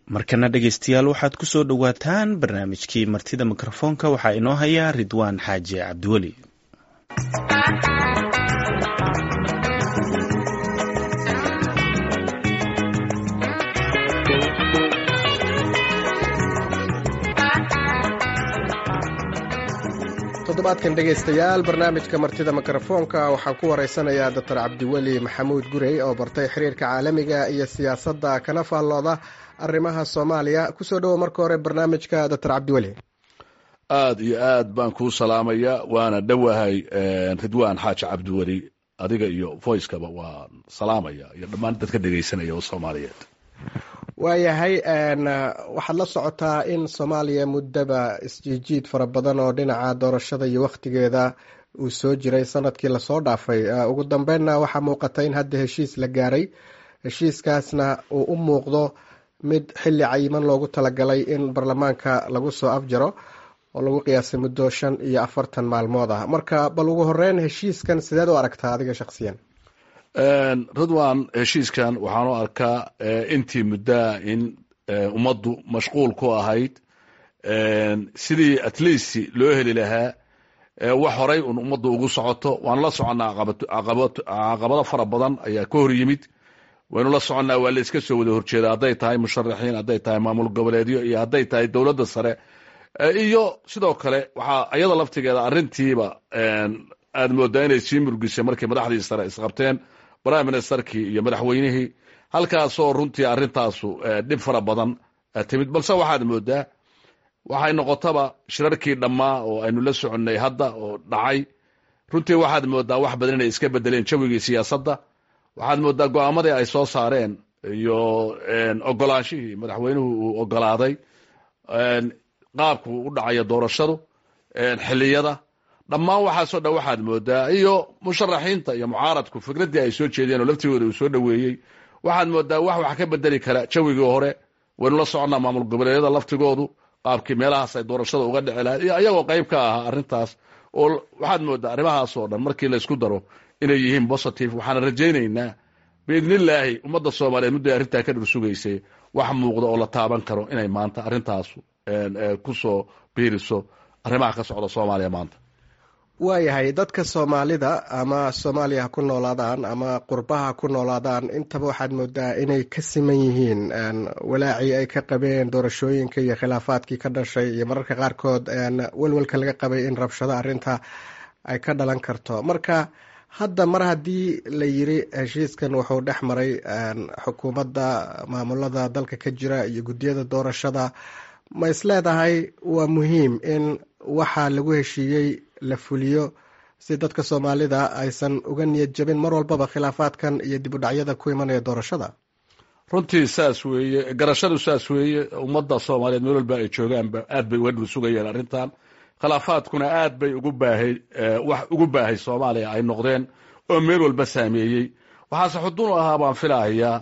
markana dhegeystayaal waxaad ku soo dhowaataan barnaamijkii martida mikrofoonka waxaa inoo haya ridwaan xaaji cabdiweli toddobaadkan dhegaystayaal barnaamijka martida mikrofoonka waxaan ku waraysanayaa doctor cabdiweli maxamuud gurey oo bartay xiriirka caalamiga iyo siyaasadda kana faallooda arrimaha soomaaliya kusoo dhowo marka hore barnaamijka doctor cabdiweli aada iyo aad baan kuu salaamaya waana dhowahay ridwaan xaaji cabdiweli adiga iyo voicekaba waan salaamaya iyo dhammaan dadka dhegaysanaya oo soomaaliyeed waayahay waxaad la socotaa in soomaaliya muddaba isjiijiid fara badan oo dhinaca doorashada iyo wakhtigeeda uu soo jiray sanadkii lasoo dhaafay ugu dambeynna waxaa muuqata in hadda heshiis la gaaray heshiiskaasna uu u muuqdo mid xilli cayiman loogu talagalay in baarlamaanka lagu soo afjaro oo lagu qiyaasay muddo shan iyo afartan maalmood ah marka bal ugu horeyn heshiiskan sideed u aragtaa adiga shaksiyan ridwan heshiiskan waxaan u arkaa intii muddaa in ummaddu mashquul ku ahayd sidii at least loo heli lahaa wax horay un ummaddu ugu socoto waanu la soconnaa caqabado fara badan ayaa ka hor yimid waynu la soconnaa waa la iska soo wada horjeeda hadday tahay musharaxiin hadday tahay maamul goboleedyo iyo hadday tahay dowladda sare iyo sidoo kale waxaa iyada laftigeeda arrintiiba aad moodaa inay sii murgisay markii madaxdii sare isqabteen prime ministerkii iyo madaxweynihii halkaasoo runtii arrintaasu dhib fara badan timid balse waxaad moodaa waxay noqotaba shirarkii dhammaa oo aynu la soconnay hadda oo dhacay runtii waxaad moodaa wax badan inay iska bedeleen jawigii siyaasadda waxaad moodaa go-aamadii ay soo saareen iyo ogolaanshihii madaxweynuhu uu ogolaaday qaabku u dhacaya doorashadu xiliyada dhammaan waxaasoo dhan waxaad moodaa iyo musharaxiinta iyo mucaaradku fikraddii ay soo jeedeen oo laftigooda uu soo dhoweeyey waxaad moodaa wax wax ka bedeli kara jawigii hore waynu la soconnaa maamul goboleedyada laftigoodu qaabkii meelahaas ay doorashada uga dhici lahayd iyo iyagoo qayb ka ahaa arrintaas oo waxaad moodaa arrimahaasoo dhan markii laysku daro inay yihiin positive waxaana rajaynaynaa biidnillaahi ummadda soomaaliyeed mudday arrintaa ka dhur sugaysay wax muuqda oo la taaban karo inay maanta arrintaasu ku soo biiriso arrimaha ka socda soomaaliya maanta waayahay dadka soomaalida ama soomaaliya ha ku noolaadaan ama qurbaha ha ku noolaadaan intaba waxaad moodaa inay ka siman yihiin walaacii ay ka qabeen doorashooyinka iyo khilaafaadkii ka dhashay iyo mararka qaarkood welwelka laga qabay in rabshado arrinta ay ka dhalan karto marka hadda mar haddii la yiri heshiiskan wuxuu dhex maray xukuumadda maamulada dalka ka jira iyo guddiyada doorashada ma is leedahay waa muhiim in waxaa lagu heshiiyey la fuliyo si dadka soomaalida aysan uga niyad jabin mar walbaba khilaafaadkan iyo dib u dhacyada ku imanaya doorashada runtii saas weeye garashadu saas weeye ummadda soomaaliyeed meel walba ay joogaanba aad bay uga dhul sugayeen arrintan khilaafaadkuna aad bay ugu baahay wax ugu baahay soomaaliya ay noqdeen oo meel walba saameeyey waxaase xudun u ahaa baan filahayaa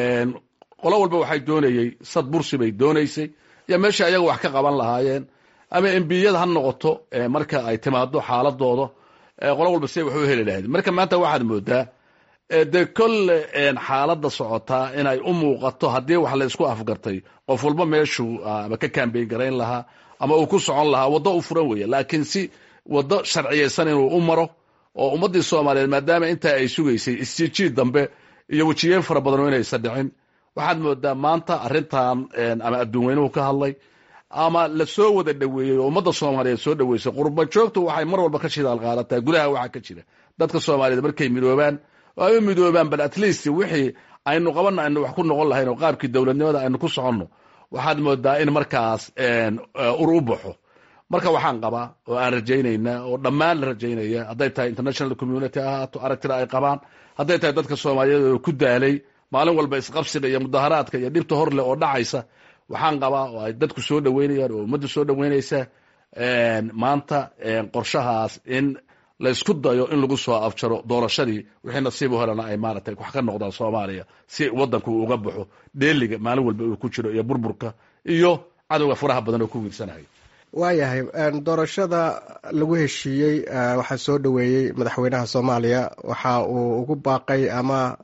qolo walba waxay doonayey sad bursi bay doonaysay iyo meesha ayaga wax ka qaban lahaayeen ama embiyada ha noqoto marka ay timaado xaaladooda qolo walba siday wax u heli lahayd marka maanta waxaad moodaa dee kolle xaaladda socotaa inay u muuqato haddii wax la isku afgartay qof walba meeshuu ama ka kambeyn garayn lahaa ama uu ku socon lahaa waddo u furan weeye laakiin si waddo sharciyaysan inuu u maro oo ummaddii soomaaliyeed maadaama intaa ay sugaysay isjiijiid dambe iyo wejiyeen fara badan oo inaysan dhicin waxaad moodaa maanta arrintan ama adduun weynuhu ka hadlay ama la soo wada dhoweeyey oo ummadda soomaaliyeed soo dhoweysay qurba joogtu waxay mar walba ka shidaal qaadataa gudaha waxaa ka jira dadka soomaaliyeed markay midoobaan oo ay u midoobaan bal at least wixii aynu qabanno aynu wax ku noqon lahayn oo qaabkii dowladnimada aynu ku soconno waxaad moodaa in markaas ur u baxo marka waxaan qabaa oo aan rajaynayna oo dhammaan la rajaynaya hadday tahay international community ahaato aragtida ay qabaan hadday tahay dadka soomaaliyeed oo ku daalay maalin walba isqabsiga iyo mudaharaadka iyo dhibta hor leh oo dhacaysa waxaan qabaa oo ay dadku soo dhoweynayaan oo ummadda soo dhoweynaysa maanta qorshahaas in laysku dayo in lagu soo afjaro doorashadii wixii nasiib u helana ay maaragtay wax ka noqdaan soomaaliya si waddanku uga baxo dheeliga maalin walba uu ku jiro iyo burburka iyo cadowga faraha badan oo ku wiirsanayo waayahay doorashada lagu heshiiyey waxaa soo dhoweeyey madaxweynaha soomaaliya waxa uu ugu baaqay ama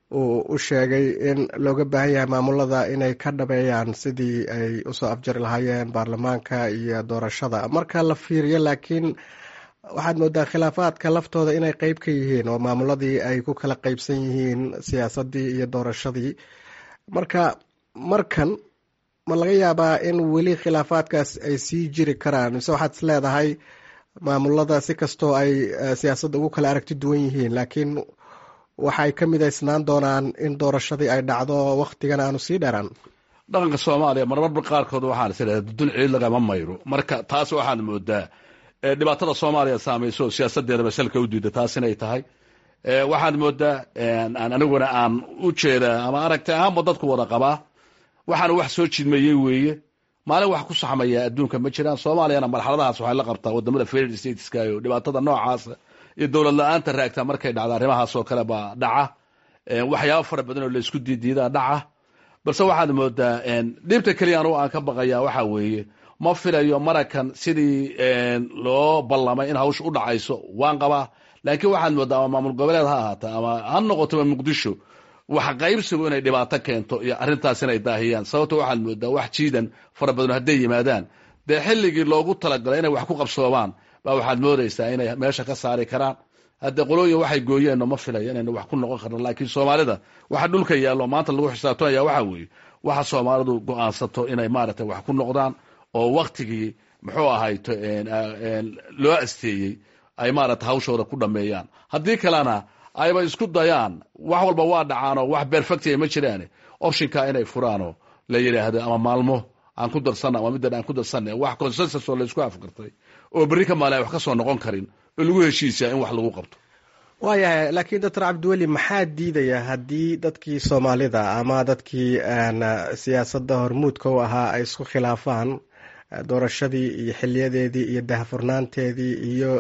uu u sheegay in looga baahan yahay maamulada inay ka dhabeeyaan sidii ay usoo afjari lahaayeen baarlamaanka iyo doorashada marka la fiiriyo laakiin waxaad moodaa khilaafaadka laftooda inay qeyb ka yihiin oo maamuladii ay ku kala qeybsan yihiin siyaasadii iyo doorashadii marka markan ma laga yaabaa in weli khilaafaadkaas ay sii jiri karaan mise waxaad is leedahay maamulada si kastoo ay siyaasadda ugu kala aragti duwan yihiin laakiin waxay ka midaysnaan doonaan in doorashadii ay dhacdo waktigan aanu sii dheeraan dhaqanka soomaaliya marmarba qaarkood waxaan is idhahda dudun ciid lagama mayro marka taas waxaad moodaa dhibaatada soomaaliya saamayso oo siyaasadeedaba salka u diida taas inay tahay waxaad moodaa aniguna aan u jeedaa ama aragti ahaanba dadku wada qabaa waxaana wax soo jidmayey weeye maalin wax ku saxmaya adduunka ma jiraan soomaaliyana marxaladahaas waxay la qabtaa wadamada federal stateska iyo dhibaatada noocaasa iyo dowlad la-aanta raagta markay dhacda arrimahaas oo kale baa dhaca waxyaaba fara badan oo laisku diidiidaa dhaca balse waxaad moodaa dhibta keliya anugu aan ka baqaya waxa weeye ma filayo marakan sidii loo ballamay in hawsha u dhacayso waan qabaa laakiin waxaad moodaa ama maamul goboleed ha ahaata ama ha noqotoba muqdisho wax qaybsigu inay dhibaato keento iyo arrintaas inay daahiyaan sababto waxaad moodaa wax jiidan fara badan hadday yimaadaan dee xilligii loogu talagalay inay wax ku qabsoomaan baa waxaad moodaysaa inay meesha ka saari karaan hadde qolooyin waxay gooyeenno ma filayo inayna wax ku noqon karno laakiin soomaalida waxa dhulka yaallo maanta lagu xisaabtamaya waxa weeye waxa soomaalidu go-aansato inay maaragtay wax ku noqdaan oo waktigii muxuu ahayto loo asteeyey ay maaragtay hawshooda ku dhameeyaan haddii kalena ayba isku dayaan wax walba waa dhacaanoo wax berfectia ma jiraane optionka inay furaanoo la yidhaahdo ama maalmo aan ku darsanna ama middan aan ku darsanna wax consensus oo laysku afgartay oo berri ka maalin ay wax ka soo noqon karin oo lagu heshiisaa in wax lagu qabto waayahay laakiin doctor cabdiweli maxaa diidaya haddii dadkii soomaalida ama dadkii siyaasadda hormuudka u ahaa ay isku khilaafaan doorashadii iyo xiliyadeedii iyo dahfurnaanteedii iyo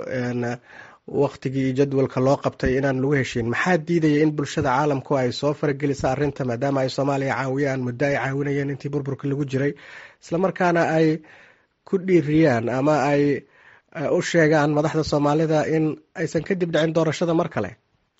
waktigii iyo jadwalka loo qabtay inaan lagu heshiin maxaa diidaya in bulshada caalamku ay soo faragelisa arrinta maadaama ay soomaaliya caawiyaan muddo ay caawinayeen intii burburka lagu jiray islamarkaana ay ku dhiiriyaan ama ay u sheegaan madaxda soomaalida in aysan kadib dhicin doorashada mar kale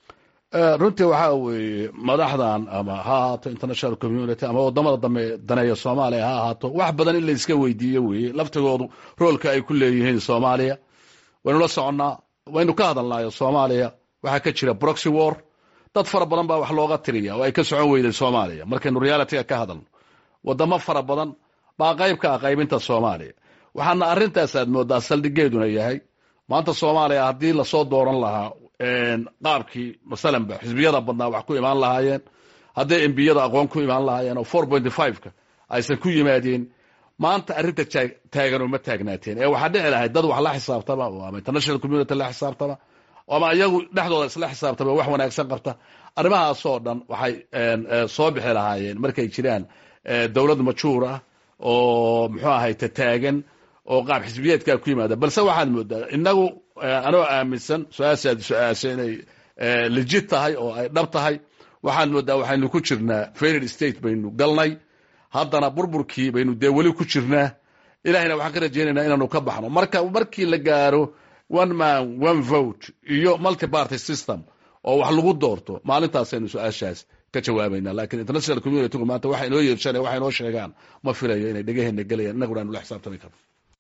runtii waxaa weeye madaxdan ama ha ahaato international community ama wadamada dambe daneeya soomaaliya ha ahaato wax badan in la iska weydiiyo weeye laftigoodu roolka ay ku leeyihiin soomaaliya waynu la soconnaa waynu ka hadalnaayo soomaaliya waxaa ka jira broxy war dad fara badan baa wax looga tiriya oo ay ka socon weyday soomaaliya markaynu realityga ka hadalno wadamo fara badan baa qayb ka ah qaybinta soomaaliya waxaana arrintaas aad moodaa saldhigeeduna yahay maanta soomaaliya haddii lasoo dooran lahaa qaabkii masalanba xisbiyada badnaa wax ku imaan lahaayeen hadday embiyada aqoon ku imaan lahaayeen oo four point fiveka aysan ku yimaadeen maanta arrinta taagan uma taagnaateen ee waxaa dhici lahayd dad wax la xisaabtama oo ama international community la xisaabtama ama iyagu dhexdooda isla xisaabtama wax wanaagsan qabta arrimahaasoo dhan waxay soo bixi lahaayeen markay jiraan dowlad majuur ah oo muxuu ahayte taagan oo qaab xisbiyeedkaa ku yimaada balse waxaad moodaa inagu anoo aaminsan su-aashaad su-aasha inay legit tahay oo ay dhab tahay waxaad moodaa waxaynu ku jirnaa federal state baynu galnay haddana burburkii baynu dee weli ku jirnaa ilahayna waxaan ka rajaynaynaa inaanu ka baxno marka markii la gaaro one man one vote iyo multiparty system oo wax lagu doorto maalintaasaynu su-aashaas ka jawaabayna lakiin international communitygu maanta waxa inoo yeershan waxa inoo sheegaan ma filayo inay dhegaheena gelayaan innaguna aanu la xisaabtami karno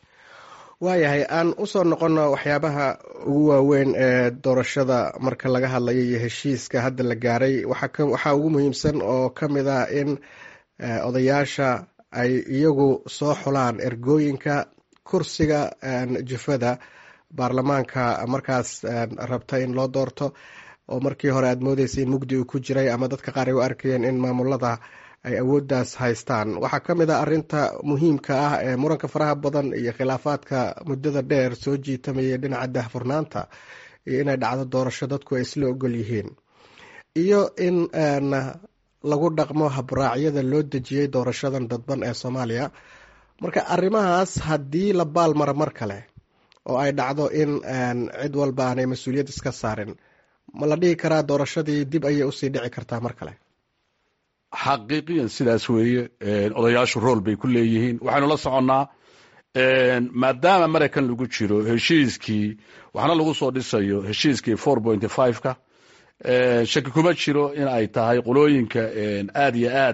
waayahay aan usoo noqono waxyaabaha ugu waaweyn ee doorashada marka laga hadlayo iyo heshiiska hadda la gaaray waxaa ugu muhiimsan oo ka mid ah in odayaasha ay iyagu soo xulaan ergooyinka kursiga jufada baarlamaanka markaas rabta in loo doorto oo markii hore aad moodeysa in mugdi uu ku jiray ama dadka qaar ay u arkayeen in maamulada ay awooddaas haystaan waxaa ka mid ah arinta muhiimka ah ee muranka faraha badan iyo khilaafaadka muddada dheer soo jiitamayay dhinaca dahfurnaanta iyo inay dhacdo doorasho dadku ay isla ogol yihiin iyo in lagu dhaqmo habraacyada loo dejiyey doorashadan dadban ee soomaaliya marka arrimahaas haddii la baalmaro mar kale oo ay dhacdo in cid walba aanay mas-uuliyad iska saarin ma la dhihi karaa doorashadii dib ayay usii dhici kartaa mar kale xaqiiqiyan sidaas weeye odayaashu rool bay ku leeyihiin waxaynu la soconnaa maadaama maraykan lagu jiro heshiiskii waxna lagu soo dhisayo heshiiskii four point fiveka shaki kuma jiro in ay tahay qolooyinka aad iyo aad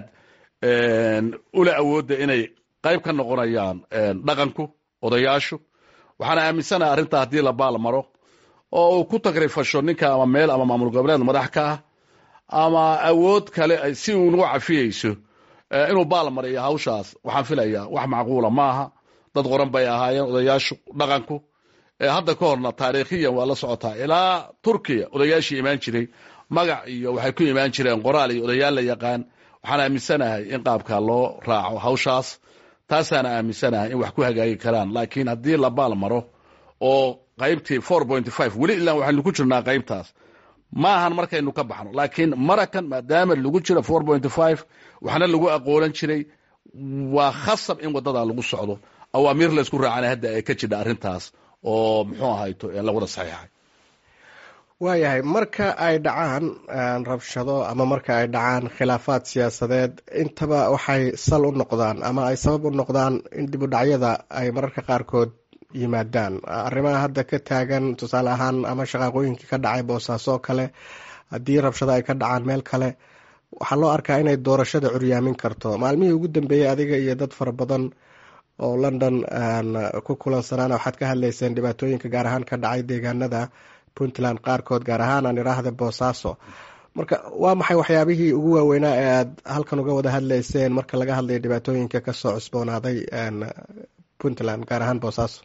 ula awoodda inay qayb ka noqonayaan dhaqanku odayaashu waxaana aaminsanaha arrintaa haddii la baal maro oo uu ku tagrifasho ninka ama meel ama maamul goboleed madax ka ah ama awood kale si uu nagu cafiyeyso inuu baal mariyo hawshaas waxaan filayaa wax macquula maaha dad qoran bay ahaayeen odayaashu dhaqanku hadda ka horna taariikhiyan waa la socotaa ilaa turkiya odayaashii imaan jiray magac iyo waxay ku imaan jireen qoraal iyo odayaal la yaqaan waxaan aaminsanahay in qaabka loo raaco hawshaas taasaana aaminsanahay in wax ku hagaagi karaan laakiin haddii la baal maro oo qaybtii four point five weli ilaa waxaynu ku jirnaa qaybtaas ma ahan markaynu ka baxno laakiin marakan maadaama lagu jiro four point five waxna lagu aqoolan jiray waa khasab in wadada lagu socdo awaamiir laysku raacana hadda ay ka jidha arrintaas oo muxuu ahayto la wada saxiixay waayahay marka ay dhacaan rabshado ama marka ay dhacaan khilaafaad siyaasadeed intaba waxay sal u noqdaan ama ay sabab u noqdaan in dib u dhacyada ay mararka qaarkood yimaadaan arrimaha hadda ka taagan tusaale ahaan ama shaqaaqooyinkii ka dhacay boosaaso kale haddii rabshado ay ka dhacaan meel kale waxaa loo arkaa inay doorashada curyaamin karto maalmihii ugu dambeeyey adiga iyo dad fara badan oo london ku kulansanaana waxaad ka hadlayseen dhibaatooyinka gaar ahaan ka dhacay deegaanada puntland qaarkood gaar ahaan aan iraahda boosaaso marka waa maxay waxyaabihii ugu waaweynaa ee aad halkan uga wada hadlayseen marka laga hadlayo dhibaatooyinka kasoo cusboonaaday puntland gaar ahaan boosaaso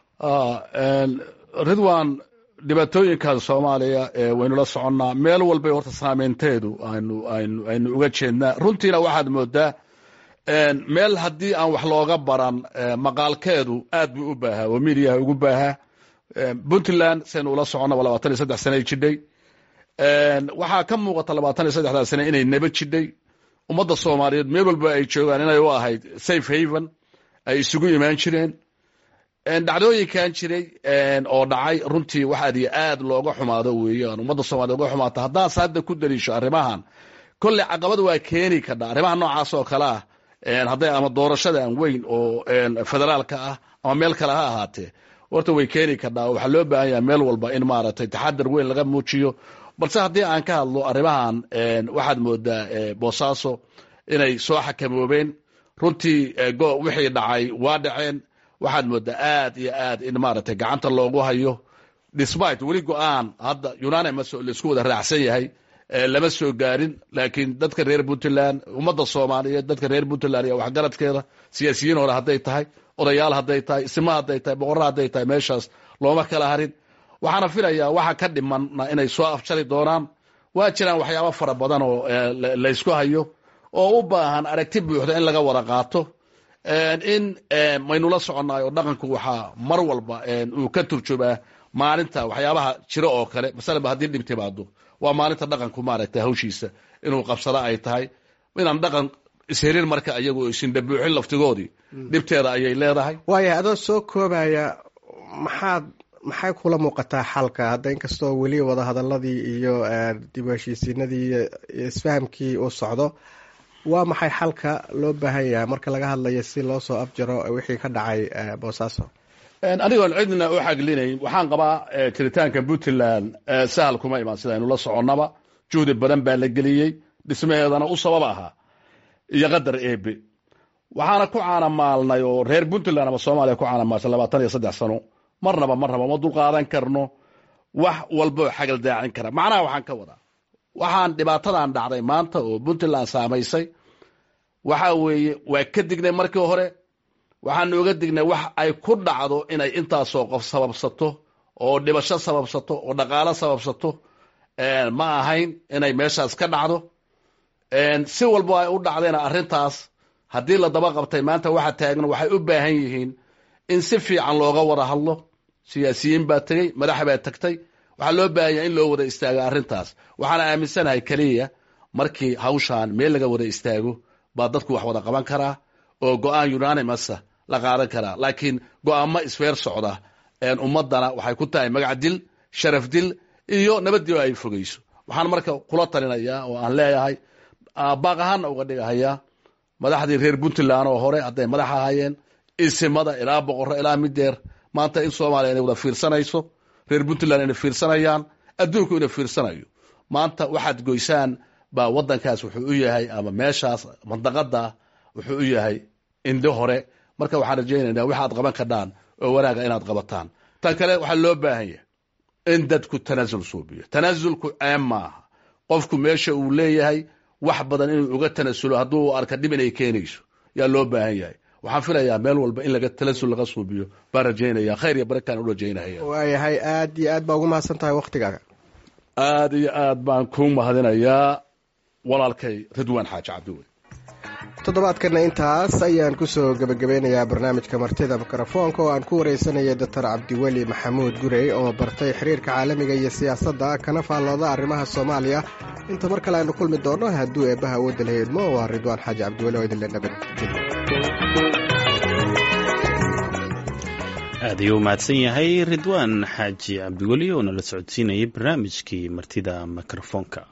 ridwan dhibaatooyinkan soomaaliya waynu la soconnaa meel walbay horta saameynteedu aynu aynu aynu uga jeednaa runtiina waxaad moodaa meel haddii aan wax looga baran maqaalkeedu aad buu u baahaa oo midiyaha ugu baahaa puntland saynu ula soconnaba labaatan iyo saddex sanay jidhay waxaa ka muuqata labaatan iyo saddexdaa sane inay naba jidhay ummadda soomaaliyeed meel walba ay joogaan inay u ahayd safe haven ay isugu imaan jireen dhacdooyinkan jiray oo dhacay runtii wax aad iyo aad looga xumaado weeyaan ummadda soomaliya uga xumaata haddaas hadda ku daliisho arrimahan kolley caqabad waa keeni kadha arrimaha noocaas oo kale ah hadday ama doorashadan weyn oo federaalka ah ama meel kale ha ahaatee horta way keeni kadhaa waxaa loo baahan yaha meel walba in maaragtay taxadar weyn laga muujiyo balse haddii aan ka hadlo arrimahan waxaad moodaa boosaaso inay soo xakamoobeen runtii wixii dhacay waa dhaceen waxaad moodaa aad iyo aad in maaragtay gacanta loogu hayo despite weli go-aan hadda unanimus laisku wada raacsan yahay lama soo gaarin laakiin dadka reer puntland ummadda soomaaliyeed dadka reer puntland iyo waxgaradkeeda siyaasiyiin hore hadday tahay odayaal hadday tahay isma hadday tahay boqorra hadday tahay meeshaas looma kala harin waxaana filayaa waxa ka dhimanna inay soo afjari doonaan waa jiraan waxyaabo fara badan oo laysku hayo oo u baahan aragti buuxda in laga wada qaato in maynula soconnaay oo dhaqanku waxaa mar walba uu ka turjubaa maalinta waxyaabaha jiro oo kale masalaba haddii dhib timaado waa maalinta dhaqanku maaragtay hawshiisa inuu qabsado ay tahay inaan dhaqan isherin marka iyagu isindhabuuxin laftigoodii dhibteeda ayay leedahay waaya adoo soo koobaya maxaad maxay kula muuqataa xalka hadda inkastoo weli wadahadaladii iyo dib u heshiisiinadii iyo isfahamkii uu socdo waa maxay xalka loo baahan yahay marka laga hadlayo si loo soo afjaro wixii ka dhacay boosaaso anigoon cidna u xaglinayn waxaan qabaa jiritaanka puntland sahal kuma imaan sidaynu la soconnaba juhdi badan baa la geliyey dhismaheedana u sabab ahaa iyo qadar eebe waxaana ku caanamaalnay oo reer puntland ama soomaaliya ku caanamaalsay labaatan iyo saddex sano marnaba marnaba ma dulqaadan karno wax walboo xagal daacin kara macnaha waxaan ka wadaa waxaan dhibaatadan dhacday maanta oo puntland saamaysay waxa weeye waa ka dignay markii hore waxaan oga dignay wax ay ku dhacdo inay intaasoo qof sababsato oo dhibasho sababsato oo dhaqaalo sababsato ma ahayn inay meeshaas ka dhacdo si walbo ay u dhacdayna arrintaas haddii la daba qabtay maanta waxa taagan waxay u baahan yihiin in si fiican looga wada hadlo siyaasiyiin baa tegey madax baa tagtay waxaa loo baahan yahay in loo wada istaago arrintaas waxaana aaminsanahay keliya markii hawshaan meel laga wada istaago baa dadku wax wada qaban karaa oo go-aan unanimasa la qaadan karaa laakiin go-aamo isfeer socda ummadana waxay ku tahay magac dil sharaf dil iyo nabadii ay fogeyso waxaan marka kula talinayaa oo aan leeyahay baaq ahaanna uga dhigahayaa madaxdii reer puntland oo hore hadday madax ahaayeen isimada ilaa boqorro ilaa mideer maanta in soomaaliya inay wada fiirsanayso reer puntland inay fiirsanayaan adduunku inay fiirsanayo maanta waxaad goysaan baa waddankaas wuxuu u yahay ama meeshaas mandaqada wuxuu u yahay indho hore marka waxaan rajaynaynaa waxaad qaban kadhaan oo wanaaga inaad qabataan tan kale waxaa loo baahan yahay in dadku tanaasul suubiyo tanaasulku ceeb maaha qofku meesha uu leeyahay wax badan inuu uga tanasulo hadduu arka dhib inay keenayso yaa loo baahan yahay waxaan filayaa meel walba in laga talasul laga suubiyo baan rajaynaya khayr iyo barakaan u rajaynaya waayahay aad iyo aad baa ugu mahadsan tahay waktigaaga aad iyo aad baan kuu mahadinayaa walaalkay ridwaan xaaji cabdiweli toddobaadkana intaas ayaan kusoo gebagabeynayaa barnaamijka martida mikrofoonka oo aan ku wareysanayay doctor cabdiweli maxamuud gurey oo bartay xiriirka caalamiga iyo siyaasadda kana faallooda arrimaha soomaaliya inta mar kale aynu kulmi doonno hadduu eebbaha awoodda la heedmo waa ridwaan xaaji cabdiweli oo idinle nabadgelyo aad ayuu mahadsan yahay ridwaan xaaji cabdiweli oo nala socodsiinayay barnaamijkii martida mikrofoonka